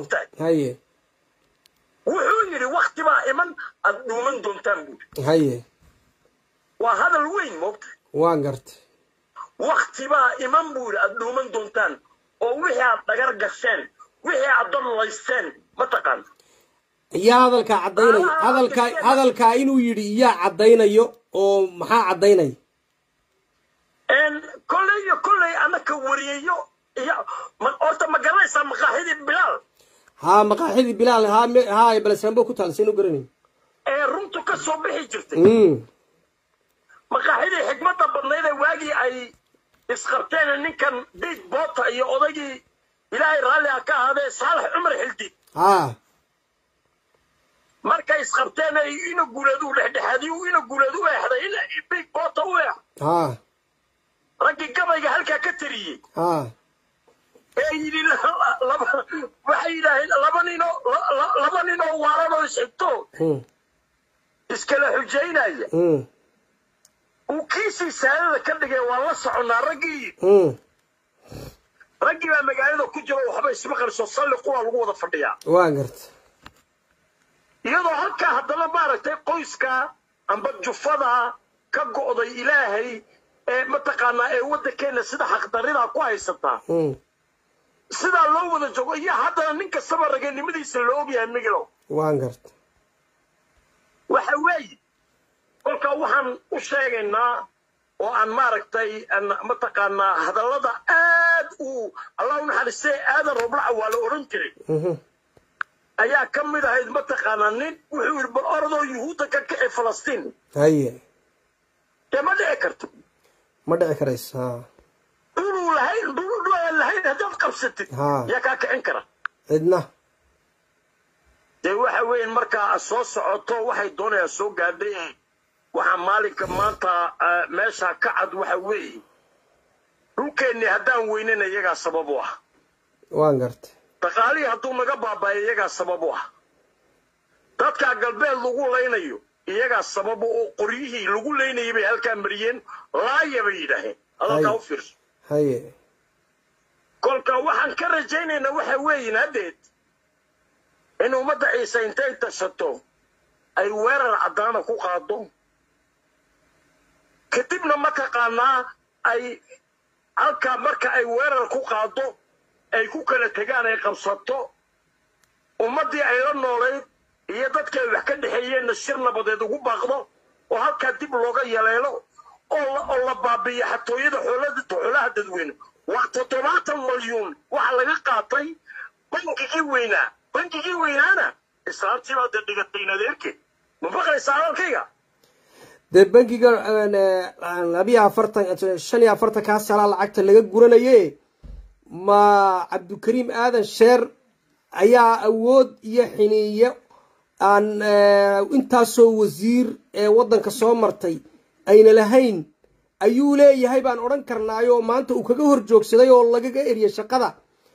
mogtahay haye wuxuu yidhi wakti baa iman aad dhuuman doontaan buuri haye waa hadal weyn mogtahay waan gartay wakti baa iman buuri aad dhuuman doontaan oo wixii aad dhagar gasheen wixii aad dadlaysteen mataqaan yaa hadalkaa caddaynay Ah, hadalkaa dadkeena. hadalkaa inuu yidhi yaa caddaynayo oo maxaa caddaynaya kolley iyo kolley anaka wariyeyo iyo ma- horta ma garanaysaa maqaaxidii bilaal haa maqaaxidii bilaal haa me- haa balesrambo ku taal saynu garanayn ee runtu ka soo bixi jirtay Mm, maqaaxidii xigmadda badnayd ee waagii ay isqabteen ninkan diig boota iyo odaygii ilaahay raalli ha ka ahaadee saalax cumar xildi haa markay isqabteen ay ina guuleed u dhexdhexaadiy ina guuleed u eexday ina diig boota u eex haa raggii gabayga halkaa ka tariyey haa ee yidhi la- laba waxay yidhaaheen laba ninoo la- la- laba ninoo waalanoo isxigto mm, iskala xujaynaya mm, uu kiisii saadada ka dhigay waa la soconnaa raggii mm, raggii baa magaalada ku jiro waxba isma qarso salli qura lagu wada fadhiyaa waan gartay iyadoo halkaa haddana maaragtay qoyska amba jufada ka go'day ilaahay ee mataqaanaa ee waddankeena sida xaqdarridaa ku haysataa Mm, sidaa loo wada joogo iyo haddana nin kastaba raganimadiisa la ogyahay migilow waan gartay waxa weeye kolkaa waxaan u sheegaynaa oo aan maaragtay aan mataqaanaa hadallada aad uu allah u naxariistay aadan roblaca waa la odhan jiray Mhm, ayaa ka mid ahayd mataqaanaa nin wuxuu yidhi bal orodoo yuhuudda ka kici falastiin haye dee ma dhici karto ma dhici karayso haa dhuluu lahayn dhul aan lahayn haddaad qabsatid Haa. yaa kaa kicin kara cidna dee waxa weeye markaa aad soo socoto waxay doonayaan soo gaadhay ee waxaa maalinka maanta ah, meesha ka cad waxa weeye dhulkeennii haddaan weynana iyagaa sabab u ah waan gartay dhaqaalihii hadduu naga baabaayo iyagaa sabab u ah dadkaa galbeed lagu laynayo iyagaa sabab u oo qoryihii lagu laynayay bay halkaa mariyeen laaya bay yidhaaheen hadalkaa Hay. u fiirso haye kolka waxaan ka rajaynaynaa waxa weeyin haddeed in ummadda ciise intay tashato ay weerar caddaana ku qaado kadibna mataqaanaa ay halkaa marka ay weerar ku qaado ay ku kala tegaan ay qabsato ummaddii ay la noolayd iyo dadka ay wax ka dhexeeyeenna shir nabadeed ugu baaqdo oo halkaa dib looga yaleelo oo la- oo la baabiiyo xatooyada xoolada xoolaha dadweyne waa toddobaatan malyuun waxa laga qaatay bangigii weynaa bangigii weynaana islaantii baa dee dhigatay in adeerkeed ma maqlaysaa hadalkayga dee bankiga labiyo afartan shan iyo afartan kaa salaa lacagta laga guranaye ma cabdikariim aadan sheer ayaa awood iyo xiniiyo aan intaasoo wasiir ee waddanka soo martay ayna lahayn ayuu leeyahay baan odhan karnaayo maanta uu kaga hor joogsaday oo lagaga eriyay shaqada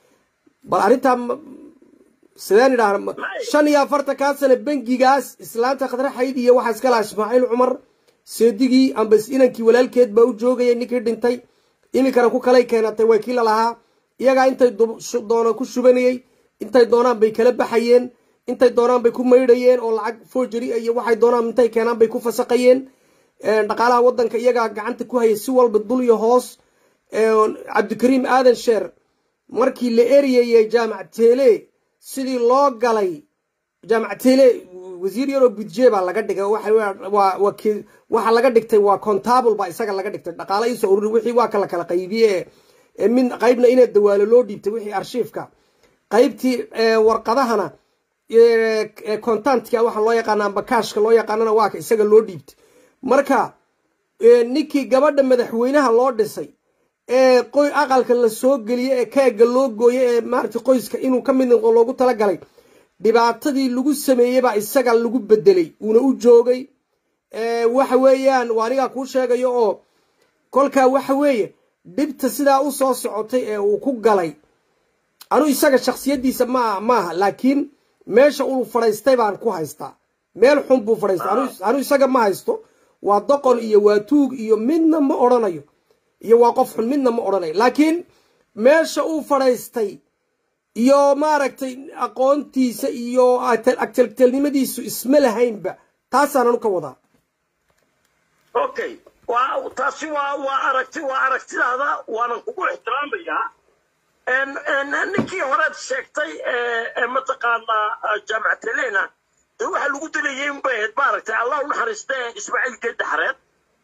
bal arrintaa ma- sideen idhaahna shan iyo afartan kaa sana bangigaas islaanta khadre xayd iyo waxaa iska lahaa ismaaciil cumar seedigii amba inankii walaalkeed baa u joogayay ninkii dhintay iminkana ku kalay keenatay way kii lalahaa iyagaa intay dub- shu- doonaan ku shubanayey intay doonaan bay kala baxayeen intay doonaan bay ku maydhayeen oo lacag forgery iyo waxay doonaan intay keenaan bay ku fasaqayeen dhaqaalaha waddanka iyagaa gacanta ku hayay si walba dul iyo hoos cabdikariim aadan sheer markii la eriyayey jaamac teele sidii loo galay jaamac teele wasiir yaroo budje baa laga dhigay waxa- waa- waa ki- waxa laga dhigtay waa contable baa isaga laga dhigtay dhaqaale iisoo ururi wixii waa kala kala qaybiye ee- ee mid qaybna inay dawaalo loo dhiibtay wixii arshiifka qaybtii ee, warqadahana ee, ee, contantka waxa loo yaqaana amba kaashka loo yaqaanana waa ka isaga loo dhiibtay marka ee, ninkii gabadha madaxweynaha loo dhisay ee qoy aqalka la soo geliyey ee keega loo gooyey ee maaragtay qoyska inuu ka mid noqdo loogu talagalay dhibaatadii lagu sameeyey baa isaga lagu bedelay uuna u joogay ee, waxa weeyaan waa anigaa kuu sheegayo oo kolkaa waxa weeye dhibta sidaa u soo socotay ee uu ku galay anu isaga shaksiyadiisa ma maaha laakiin meesha uu fadhaystay baan ku haystaa meel xun buu fadhaystay anu- anu isaga ma haysto waa doqon iyo waa tuug iyo midna ma odhanayo iyo waa qof xun midna ma odhanayo laakiin meesha uu fadhaystay iyo maaragtay aqoontiisa iyo agteltelnimadiisu isma lahaynba taasaanan ka wadaa okay waa taasi waa waa aragti waa aragtidaada waanan kugu ixtiraamayaa ninkii horead sheegtay ee mataqaanaa jaamacat helena dee waxaa lagu dilayay unbay ahayd maaragtay allah u naxariista ismaaciil geedda xareed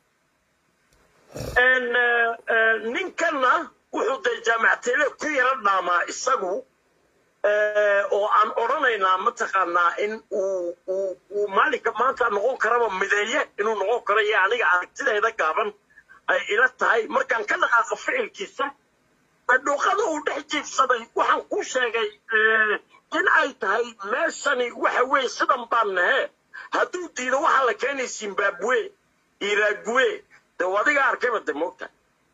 ninkanna wuxuu dee jaamacat hele ku yaro dhaamaa isagu oo aan odhanaynaa mataqaanaa in uu uu uu maalinka maanta noqon karaba mideeye inuu noqon karo iyo aniga aragtideeda gaaban ay ila tahay markaan ka dhaqaaqo ficilkiisa dhuuqada uu dhex jiifsaday waxaan ku sheegay in ay tahay meeshani waxa weeye sidan baan nahe hadduu diido waxaa la keenay zimbabwe iragwe dee adiga arkayba de moogta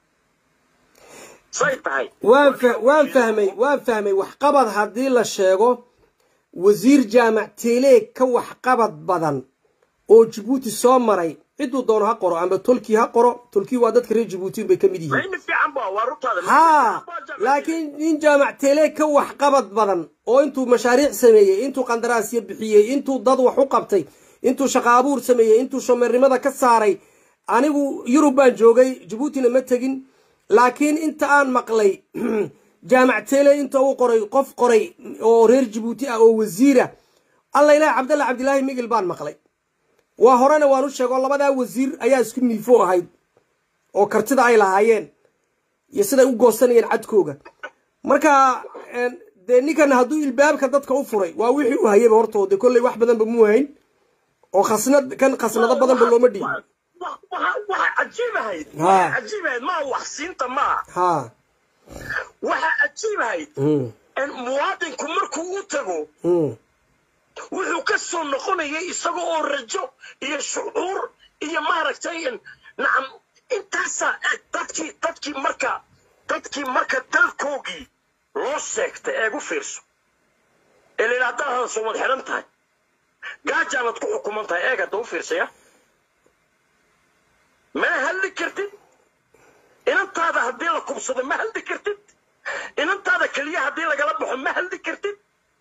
say tahay waan waan fahmay waan fahmay waxqabad haddii la sheego wasiir jaamac teeleeg ka waxqabad badan oo jabuuti soo maray ciduu doono ha qoro amba tolkii ha qoro tolkii waa dadka reer jabuuti bay ka mid yihiin haa laakiin nin jaamac teeleeg ka waxqabad badan oo intuu mashaariic sameeyey intuu qandaraasya bixiyey intuu dad wax u qabtay intuu shaqo abuur sameeyey intuu shomeernimada ka saaray anigu yurub baan joogay jabuutina ma tegin laakiin inta aan maqlay jaamac teele inta uu qoray qof qoray oo reer jabuuti ah oo wasiira alla ilaah cabdalla cabdilaahi migil baan maqlay waa horena waan u sheego labadaa wasiir ayaa isku miifo ahayd oo kartida ay lahaayeen iyo siday u goosanayeen cadkooga marka dee ninkan hadduu ilbaabka dadka u furay waa wixii u hayaba hortoo de kolley wax badanba muu hayn oo khasnad kan khasnado badanba looma dhiibin waxa cajiibahayd waxa cajiibahayd maa waxsiinta maa ha waxa cajiibahayd muwaadinku markuu u tago wuxuu ka soo noqonayay isaga oo rajo iyo shucuur iyo maaragtay nacam intaasaa eeg dadkii dadkii marka dadkii marka dalkoogii loo sheegtay eeg u fiirso ee la yidhaha haddaad hadasoo wad xidhan tahay gaajaanad ku xukuman tahay eeg hadda u fiirsaya ma hadli kartid inantaada haddii la kubsado ma hadli kartid inantaada keliya haddii lagala baxo ma hadli kartid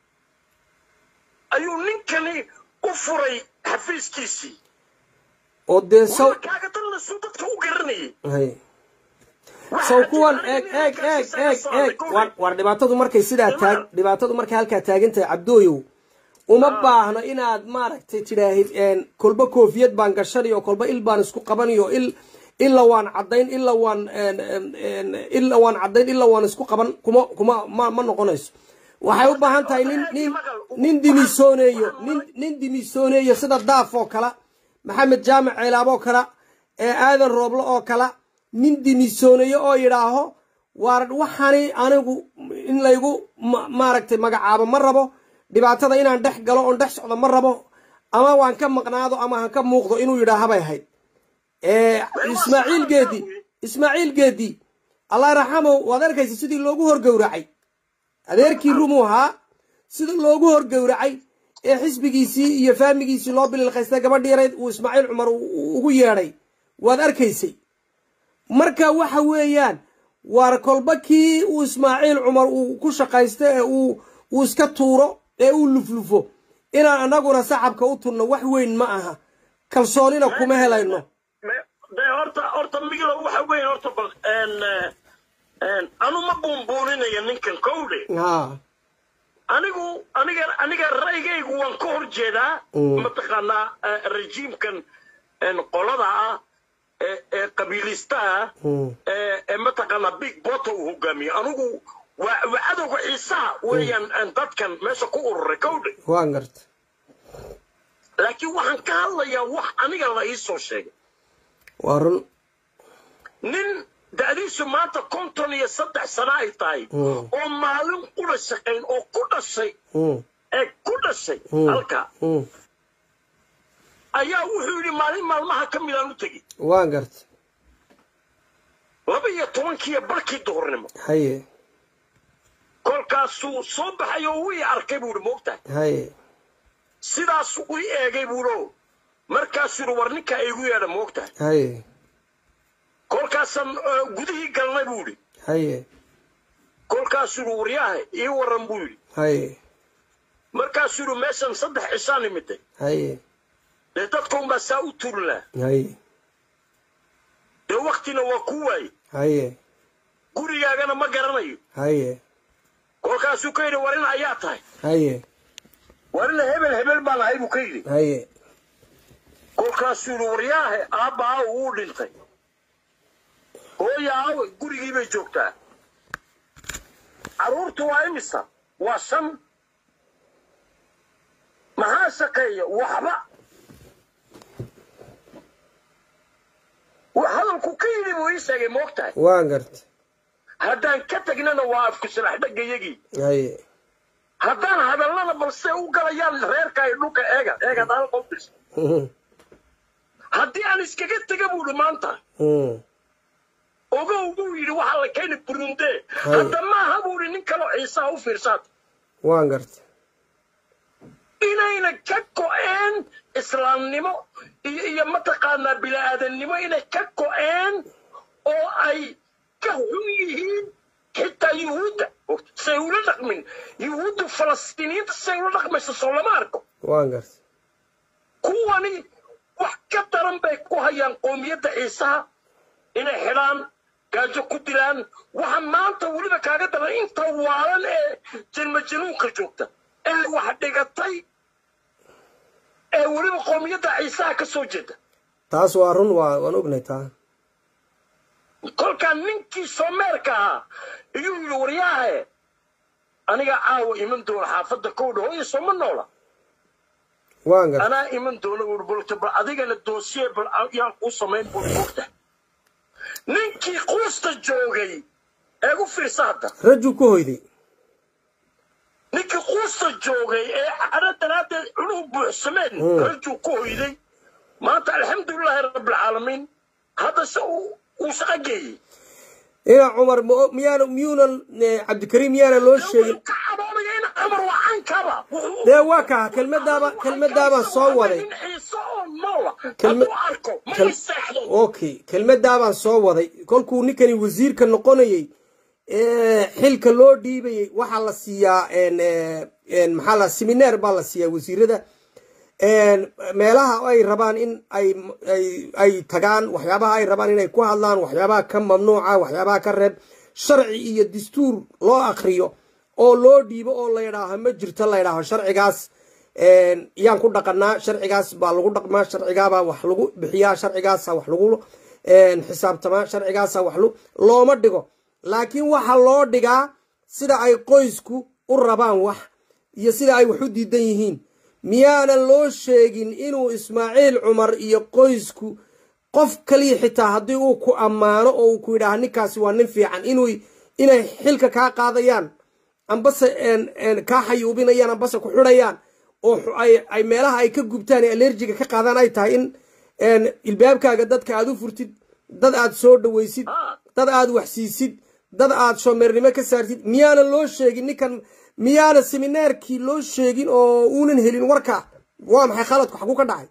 ayuu ninkani u furay xafiiskiisii oo dee saw kaaga dallasuu dadka u garanayay hay saw kuwan eeg eeg eeg eeg eeg war war dhibaatadu markay sidaa taag dhibaatadu markay halkaa taagan tahay cabdooyow uma baahno inaad maaragtay tidhaahid kolba koofiyad baan gashanayo kolba il baan isku qabanayo il ila waan caddayn ila waan ila waan caddayn ila waan isku qaban kuma kuma ma ma noqonayso waxay u baahan tahay nin nin nin dimisooneeyo nin nin dimisooneeyo sida daaf oo kale maxamed jaamac ceelaab oo kale ee aadan rooblo oo kale nin dimisooneeyo oo yidhaaho waar waxani anigu in laygu maaragtay magacaabo ma rabo dhibaatada inaan dhex galo oon dhex socdo ma rabo ama waan ka maqnaado ama han ka muuqdo inuu yidhaahabay ahayd ismaaciil geedi ismaaciil geedi allah raxamow waad arkaysa sidii loogu horgowracay adeerkii rumuu ahaa sida loogu horgowracay ee xisbigiisii iyo faamigiisii loo bililqaystay gabadhi yarayd uu ismaaciil cumar ugu yeedhay waad arkaysay marka waxa weeyaan waar kolba kii uu ismaaciil cumar uu ku shaqaysto ee uu uu iska tuuro ee uu luflufo inaan annaguna sacabka u tunno wax weyn ma aha kalsoonina kuma helayno de horta horta miglo waxa weyn horta bal anu ma buunbuuninayo ninkan kowdhe ha anigu aniga aniga ra'yigaygu waan ka hor jeedaa mataqaanaa rejiimkan qolada ah ee qabiilistaha ee mataqaanaa big bota uu hogaamiyo anigu waa waa cadowga ciisaha weeyaan dadkan meesha ku ururay kowdhe waan garta laakiin waxaan ka hadlayaa wax aniga la ii soo sheegay waa run nin da'diisu maanta konton iyo saddex sano ay tahay oo maalin qura shaqayn oo ku dhashay ee ku dhashay halka ayaa wuxuu yidhi maalin maalmaha ka midaan u tegi waan garta laba iyo tobankiiyo barkii duhurnimo haye kolkaasuu soo baxay oo wii arkay buu yidhi moogtahay haye sidaasuu ii eegay buulo markaasuu yidhi war ninkaa iigu yeedha moogtahay haye kolkaasaan gudihii galnay buu yidhi haye kolkaasuu yidhi waryaahe ii warran buu yidhi haye markaasuu yidhi meeshan saddex cishaan imiday haye dee dadka unbaa saa u turinaa haye dee waktina waa ku waaye haye gurigaagana ma garanayo haye kolkaasuu ka yidhi war in ayaa tahay haye war ina hebel hebel baan ahay buu ka yidhi haye kolkaasuu yidhi waryaahe aabba aaw wuu dhintay hooya aawe gurigii bay joogtaa carruurtu waa imisa waa shan maxaa shaqeeya waxba wa- hadalku ka yidhi buu ii sheegay ma og tahay waan garta haddaan ka tegnana waa afku silax dhaggayagii haye haddaan hadallana balse u galayaan reerka ay dhulka eega eegaad hal qof dhis haddii aan iskaga tega buu idhi maanta ogow buu yidhi waxaa la keeni burunde hadda maaha buu idhi nin kaloo ciisaha u fiirsaad waan garta inayna ka go'een islaamnimo iyo iyo mataqaanaa bila'aadannimo inay ka go'een oo ay ka xun yihiin xitaa yuhuudda say ula dhaqmin yuhuuddu falastiiniyiinta say ula dhaqmayso soo lama arko waan garta kuwani wax ka daran bay ku hayaan qoomiyadda ciisaha inay xidhaan gaajo ku dilaan waxa maanta weliba kaaga daran inta waalan ee jinma januunka joogta ee wax dhigatay ee weliba qoomiyadda ciisaha ka soo jeeda taas waa run waa waan ognay taa kolkaa ninkii soomeerka ahaa iyuu yidhi waryaahe aniga caawa iman doona xaafadda kowdha hooya sooma noola waan garta anaa iman doona uu bolta bal adigana doosiye bal yaan kuu samayn buu moogta ninkii quusta joogay eegu fiirsa hadda rajuu ku hoyday ninkii quusta joogay ee cadho daraaddeed cunuhu buuxsameen rajuu ku hoyday maanta alxamdulilaahi rabbilcaalamiin hadda se uu uu shaqo geeyey ina cumar ma- miyaana miyuunan eh, cabdikariim miyaana loo sheegin ka caboobaya in amar waa cankaba dee waa kaa kelmadaaba kelmadaabaan soo waday nin xiise oo noola Kelma- hadduu arko ma kel- iseexdo okay kelmadaabaan soo waday kolkuu ninkani wasiirka noqonayey ee, xilka loo dhiibayey waxaa la siiyaa en, eh, en, maxaa la semineer baa la siiyaa wasiirada en, meelaha ay rabaan in ay ay ay tagaan waxyaabaha ay rabaan inay ku hadlaan waxyaabaha ka mamnuuca waxyaabaha ka reeb sharci iyo dastuur loo akriyo oo loo dhiibo oo la yidhaaho ma jirto la yidhaaho sharcigaas en, yaan ku dhaqanaa sharcigaas baa lagu dhaqmaa sharcigaabaa wax lagu bixiyaa sharcigaasa wax lagu en, xisaabtamaa sharcigaasa wax lu looma dhigo laakiin waxa loo dhigaa sida ay qoysku u rabaan wax iyo sida ay wax u diidan yihiin miyaanan loo sheegin inuu ismaaciil cumar iyo qoysku qof kaliya xitaa haddii uu ku ammaano oo uu ku yidhaaha ninkaasi waa nin fiican inuu inay xilka kaa qaadayaan ambase en- en kaa xayuubinayaan ambase ku xidhayaan oo xu- ay ay meelaha ay ka gubtaan ee alerjiga ka qaadaan ay tahay in en ilbaabkaaga dadka aad u furtid dad aad soo dhawaysid dad aad wax siisid dad aad shoomeernimo ka saartid miyaana loo sheegin ninkan miyaana seminaarkii loo sheegin oo uunan helin warka waa maxay khaladku xaguu ka dhacay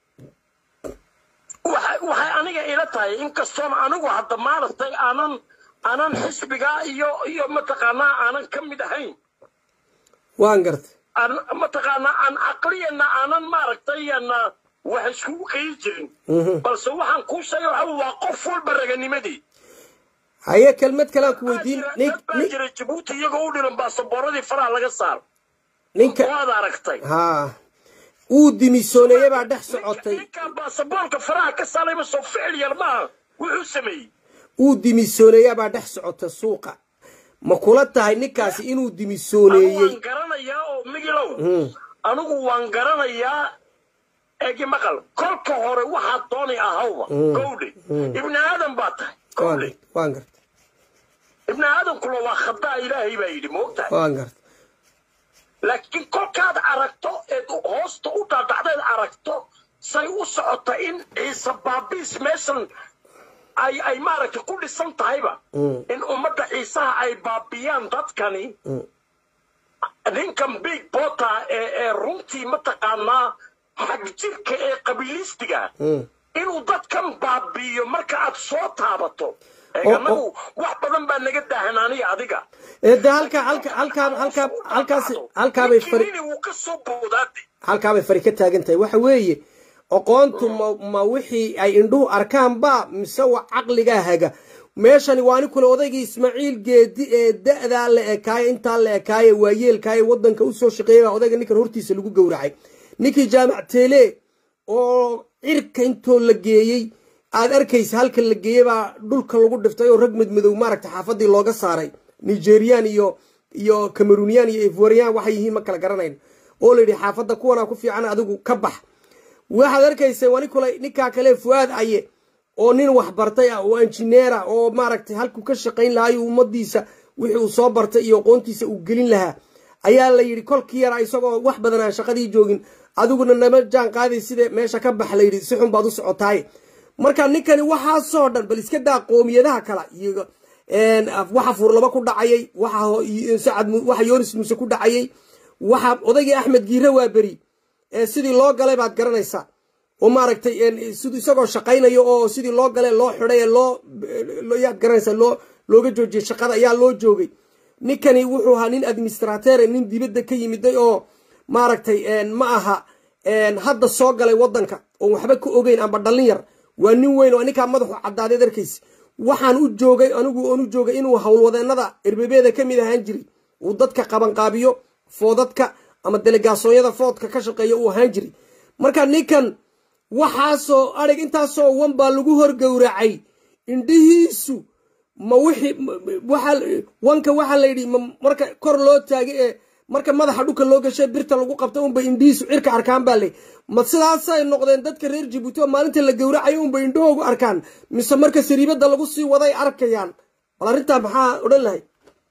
waxay waxay aniga ila tahay inkastoona anigu hadda maaragtay aanan aanan xisbigaa iyo iyo mataqaanaa aanan ka mid ahayn waan gartay aan mataqaanaa aan caqliyana aanan maaragtay ana wax iskugu qeyi jirin balse waxaan kuu sheegay waxa waa qof walba raganimadii haye kelmad kalean ku weydiin dad nin baa nin- jira jabuuti iyagoo u dhiran baasaboorradii faraha laga saaro ninka waad aragtay haa uu dimisooneeye baa dhex socotay ninkaa baasaboorka faraha ka saarayba soo ficil yar maaha wuxuu sameeyey uu dimisooneeyaa baa dhex socota suuqa ma kula tahay ninkaasi inuu anigu dimisooneeyey waan garanayaa oo migilow anigu waan garanayaa egi maqal kolka hore waxaad doonay ahawba gowdhe ibni aadan baa tahay waan gowdhe gartay waan gartay ibni aadankuna waa khadaa ilaahay baa yidhi moogtahay waan gartay laakiin kolkaad aragto eed hoosta u dhaadhacdeed aragto say u socota in ciise baabiis meeshan ay ay maaragtay ku dhisan tahayba in ummadda ciisaha ay baabiyaan dadkani ninkan big bota ee ee runtii mataqaanaa xagjirka ee qabiilistiga inuu dadkan baabiiyo marka aad soo taabato anagu wax badan baa naga daahan aniga adiga de halka halka halkaa halkaa halkaas halkaabay fari wuu ka soo boodaade halkaabay fari ka taagan tahay waxa weeye aqoontu ma ma wixii ay indhuhu arkaan ba mise wa caqligaa haga meeshani waa ni kule odaygii ismaaciil geedi ee da-daa la ekaaye intaa la ekaaye waayeelkaaye waddanka usoo shaqeeyay baa odayga ninkan hortiisa lagu gowracay ninkii jaamac teele oo cirka intoo la geeyey aad arkaysa halka la geeyey baa dhulka lagu dhiftay oo rag madmadow maaragta xaafadii looga saaray nigerian iyo iyo camerunian iyo ivorian waxay yihiin ma kala garanayn oo la yidhi xaafadda kuwanaa ku fiican adigu ka bax waxaad arkaysa wani kule ninkaa kale fuaad aye oo nin wax bartay ah oo injineera oo maaragtay halkuu ka shaqayn lahayo ummadiisa wixii uu soo bartay iyo aqoontiisa uu gelin lahaa ayaa la yidhi kolkii yaraa isagoo wax badan aan shaqadii joogin adiguna nama jaan qaaday sida meesha ka bax la yidhi si xun baad u socotaaye marka ninkani waxaasoo dhan bal iska daa qoomiyadaha kale iyo waxa fuurlaba ku dhacayay waxa yoonis muuse ku dhacayay waxa odaygii axmed giire waa beri sidii loo galay baad garanaysaa oo maaragtay isagoo shaqaynayo oo sidii loo gale loo xiday loo yaad garanaysaa loo looga joojiyey shaqada ayaa loo joogay ninkani wuxuu ahaa nin administratere nin dibadda ka yimiday oo maaragtay ma aha hadda soo galay waddanka oon waxba ka ogeyn amba dhallin yar waa nin weyn oo ninkaa madaxu caddaadeed arkaysa waxaan u joogay anigu oon u joogay inuu howlwadeennada erbebeeda ka mid ahaan jiray uu dadka qabanqaabiyo foodadka ama delegaasooyada foodka ka shaqeeya uu ahaan jiray marka ninkan waxaasoo arig intaasoo wan baa lagu horgowracay indhihiisu ma wixii waxa wanka waxaa la yidhi marka kor loo taagay ee marka madaxa dhulka loo gashay birta lagu qabta unbay indhihiisu cirka arkaan baa ley ma sidaasay noqdeen dadka reer jabuuti oo maalinta la gowracayo unbay indhahoogu arkaan mise marka sariibada lagu sii waday arkayaan bal arrintaa maxaa odhan lahay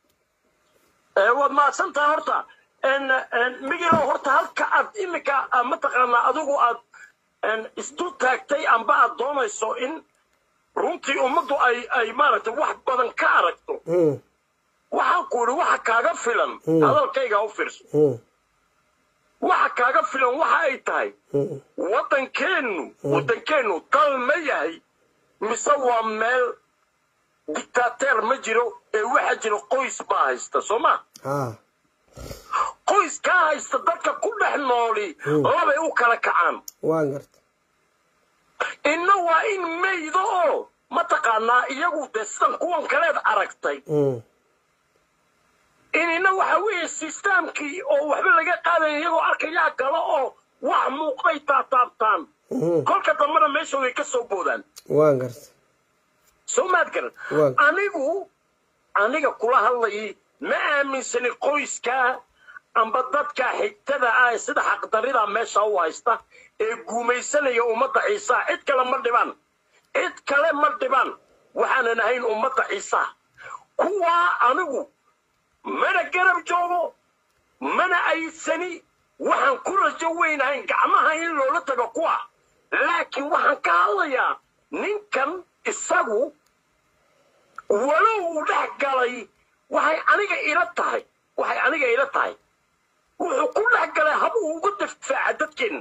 waad mahadsantaha horta migilow horta halka aad iminka mataqaanaa adigu aad isdul taagtay amba aad doonayso in runtii ummaddu ay ay maaragtay wax badan ka aragto waxaan ku idhi waxa kaaga filan hadalkayga u fiirso waxa kaaga filan waxa ay tahay waddankeennu waddankeennu dal ma yahay mise waa meel dictateer ma jiro ee waxaa jira qoys baa haysta soo ma qoys kaa haysta dadka ku dhex nooli labay u kala kacaan waan garta inna waa in maydo oo mataqaanaa iyagu dee sidan kuwan kaleed aragtay inina waxa weeye sisteamkii oo waxba laga qaadaya iyagoo arkayaa galo oo wax muuqday taataabtaan kolka dambena meesha way ka soo boodaan waan garta soo maad garan anigu aniga kula hadlayay ma aaminsani qoyskaa amba dadka xigtada ah ee sida xaqdarrida meesha u haysta ee guumaysanaya ummadda ciisaa cid kale ma dhibaan cid kale ma dhibaan waxaanan ahayn ummadda ciisaa kuwaa anigu mana garab joogo mana aysani waxaan ku rajo weynahayn gacmaha in loola tago kuwa laakiin waxaan ka hadlayaa ninkan isagu walow uu dhex galay waxay aniga ila tahay waxay aniga ila tahay wuxuu ku dhex galay hab uu uga difaaca dadkeenna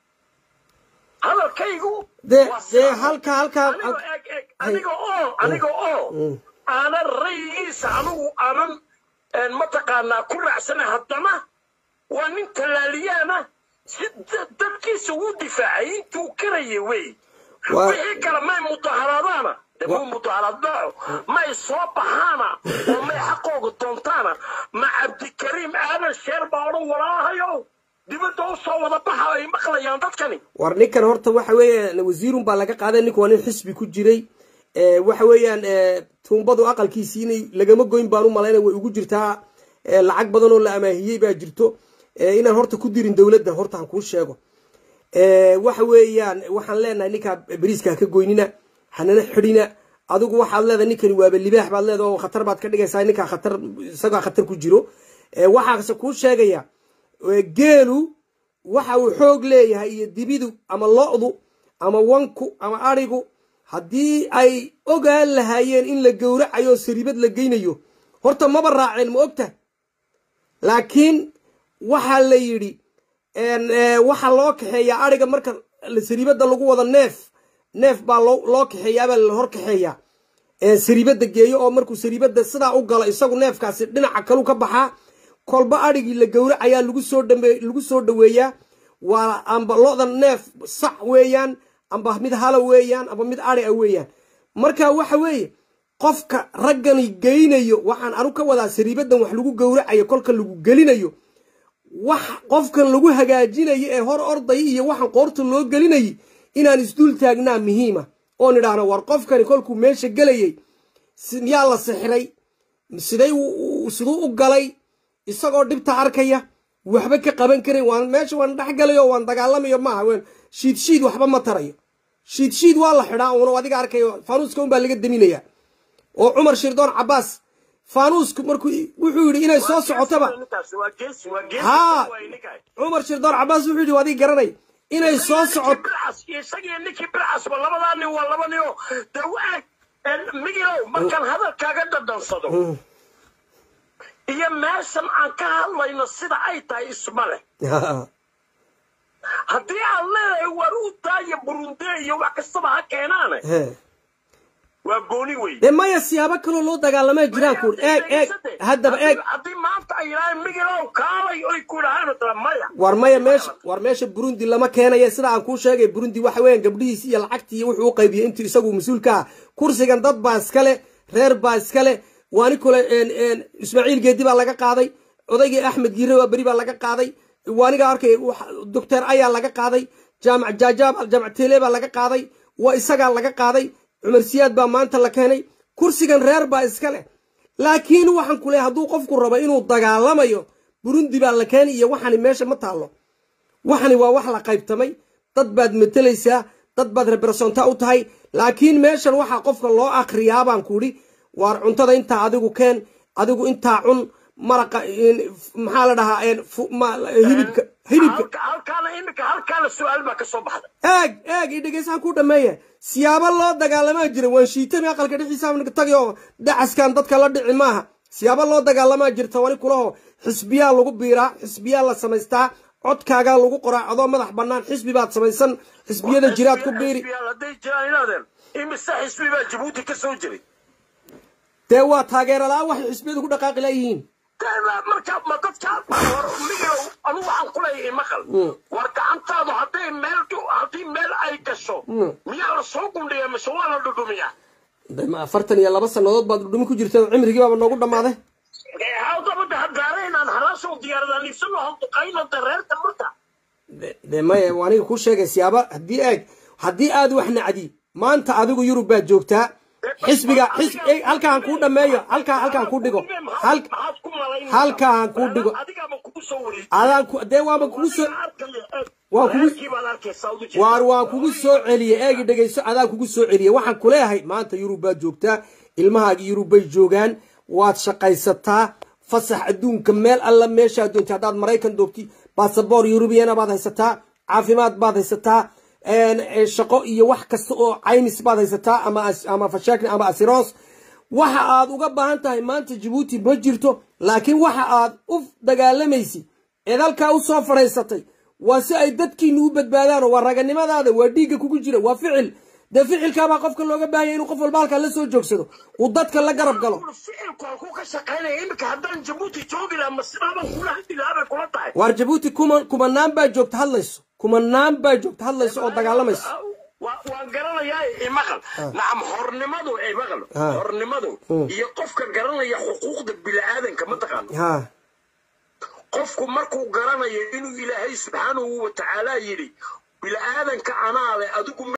hadalkaygu dee dee halka halkaa aniga oo aniga oo aanan rayigiisa anigu aanan mataqaanaa ku raacsana haddana waa nin tallaaliyaana si dadkiisa uu difaacay intuu karaya wey wixii kale may mudaharaadaana de muu mudaharaad dhaco may soo baxaana oo may xaqooga doontaana ma cabdikariim aadan sheer baa odhan walaahayo dibadda u soo wada baxa ay maqlayaan dadkani war ninkan horta waxa weeyaan wasiirun baa laga qaaday ninku waa nin xisbi ku jiray waxa weeyaan tuumbadu aqalkiisii inay lagama goyn baan u malayna way ugu jirtaa lacag badan oo la amaahiyey baa jirto inaan horta ku dirin dowladda horta aan kuu sheego waxa weeyaan waxaan leenahay ninkaa beriiska ka goynina hanana xidhina adigu waxaad leedahay ninkani waaba libaax baad leedahay oo khatar baad ka dhigaysaa ninkaa khatar isagaa khatar ku jiro waxaase kuu sheegaya geelu waxa uu xoog leeyahay iyo dibidu ama lo-du ama wanku ama arigu haddii ay ogaan lahaayeen in la gowracayo sariibad la geynayo horta maba raaceen ma ogta laakiin waxaa la yidhi waxaa loo kaxeeyaa ariga marka sariibada lagu wado neef neef baa loo kaxeeyaabaa la hor kaxeeyaa sariibada geeyo oo markuu sariibada sidaa u galo isagu neefkaasi dhinaca kalu ka baxaa kolba adhigii la gowracayaa lagu soo dhame lagu soo dhaweeyaa waa amba loda neef sac weeyaan amba mid hala weeyaan amba mid adhi a weeyaan marka waxa weeye qofka raggani geynayo waxaan anu ka wadaa sariibadan wax lagu gowracayo kolka lagu gelinayo wax qofkan lagu hagaajinayo ee hor ordaya iyo waxaan qoorta loo gelinayay inaan isdul taagnaa muhiima oon idhaahno war qofkani kolkuu meesha gelayay miyaa la sixiray siday siduu u galay isagoo dhibta arkaya waxba ka qaban karan waan meesha waan dhex galayo waan dagaalamayo maaha wn shiid shiid waxba ma tarayo shiid shiid waa la xidhaa uuna adiga arkayo faanuuska unbaa laga daminaya oo cumar shirdoon cabaas faanuusku markuu wuxuu yidhi inay soo socotaba haa cumar shirdoon cabaas wuxuu yidhi adiga garanay inay soo socoto isagii ninkii bircasba labadaa nin waa laba ninoo de waag migilow markaan hadalkaaga dhadhansado iyo meeshan aan ka hadlayno sida ay tahay isma leh haddii aad leedahay war u daaya burunde iyo wax kastaba ha keenaane waa gooni wey dee maya siyaabo kaloo loo dagaalamaa jiraan kuur eeg eeg haddaba eeg haddii maanta ay yidhahdeen migilow kaalay oy ku yidhahaan tala maya war maya meesha war meesha burundi lama keenaya sida aan kuu sheegay burundi waxa weeyaan gabdhihiisi iyo lacagtii iyo wuxuu u qaybiyey intuu isagu mas-uulka ah kursigan dad baa iskale reer baa iskale waani kule ismaaciil geedi baa laga qaaday odaygii axmed giire waa beri baa laga qaaday waaniga arkay doctor ayaa laga qaaday jaamac jaajaab jaamac tele baa laga qaaday waa isagaa laga qaaday cumar siyaad baa maanta la keenay kursigan reer baa iska leh laakiin waxaan ku leehay hadduu qofku rabo inuu dagaalamayo burundi baa la keenay iyo waxani meesha ma taallo waxani waa wax la qaybtamay dad baad matelaysaa dad baad rebersonta u tahay laakiin meeshan waxaa qofka loo akriyaa baan ku idhi waar cuntada intaa adigu keen adigu intaa cun maraqa maxaa la dhahaa hilibka hilibka halkaana imika halkaana su-aal baa ka soo baxda eeg eeg i dhegeysahan ku dhameeya siyaabo loo dagaalamaa jira waan shiitami aqalka dhixiisa tagi oo dacaskan dadka la dhici maaha siyaabo loo dagaalamaa jirta wani kulaho xisbiyaa lagu biiraa xisbiyaa la samaystaa codkaagaa lagu qoraa adoo madax bannaan xisbi baad samaysan xisbiyada jiraad ku biiri hadday jiraan inaadeen imise xisbi baa jabuuti ka soo jiray dee waa taageera la-aan waxay xisbiyadu ku dhaqaaqi layihiin marka ma dadka war migilow anu waxaan ku leeyahay maqal war gacantaadu hadday meel haddii meel ay gasho miyaa la soo gundhiya mise waa la dhudhumiyaa dema afartan iyo laba sannadood baad dhudhumi ku jirta cimrigii baaba noogu dhammaaday hawdabada hadaaraynaan halaasoo diyaaradan ibsano handuqayna dareerta marka de maya aniga kuu sheegay siyaaba haddii eeg haddii aad wax nacdi maanta adigu yurub baad joogtaa xisbiga halkaan kuu dhameeyo halkaa halkaan kuu dhigo halkaan kuu dhigo adaan dee waaba kugu soo waan kugu waar waan kugu soo celiye eegi dhegayso adaan kugu soo celiye waxaan ku leeyahay maanta yurub baad joogtaa ilmahaagi yurub bay joogaan waad shaqaysataa fasax adduunka meel alla meeshaad doonti haddaad maraykan doogti basaboor yurubiyana baad haysataa caafimaad baad haysataa shaqo iyo wax kasta oo caymis baad haysataa ama fashakin ama asiroos waxa aad uga baahan tahay maanta jabuuti ma jirto laakiin waxa aad u dagaalamaysid eed halkaa u soo fadhaysatay waa si ay dadkiinu u badbaadaan waa raganimadaada waa dhiigga kugu jira waa ficil dee ficilkaabaa qofka looga baahanya inuu qof walba halkaa la soo joogsado uu dadka la garab galo ficilku halkuu ka shaqaynaya imika haddaan jabuuti joogi laha masibaabaan kula hadli lahaa bay kula tahay waar jabuuti kuma kumanaan baa joogta hadlayso kumanaan baa joogta hadlayso oo dagaalamayso waan garanayaa imaqal nacam hornimadu imaqal hornimadu iyo qofka garanaya xuquuqda bini-aadanka ma taqaano qofku markuu garanayo inuu ilaahay subxaanahu watacaala yidhi bini-aadanka anaa leh adigu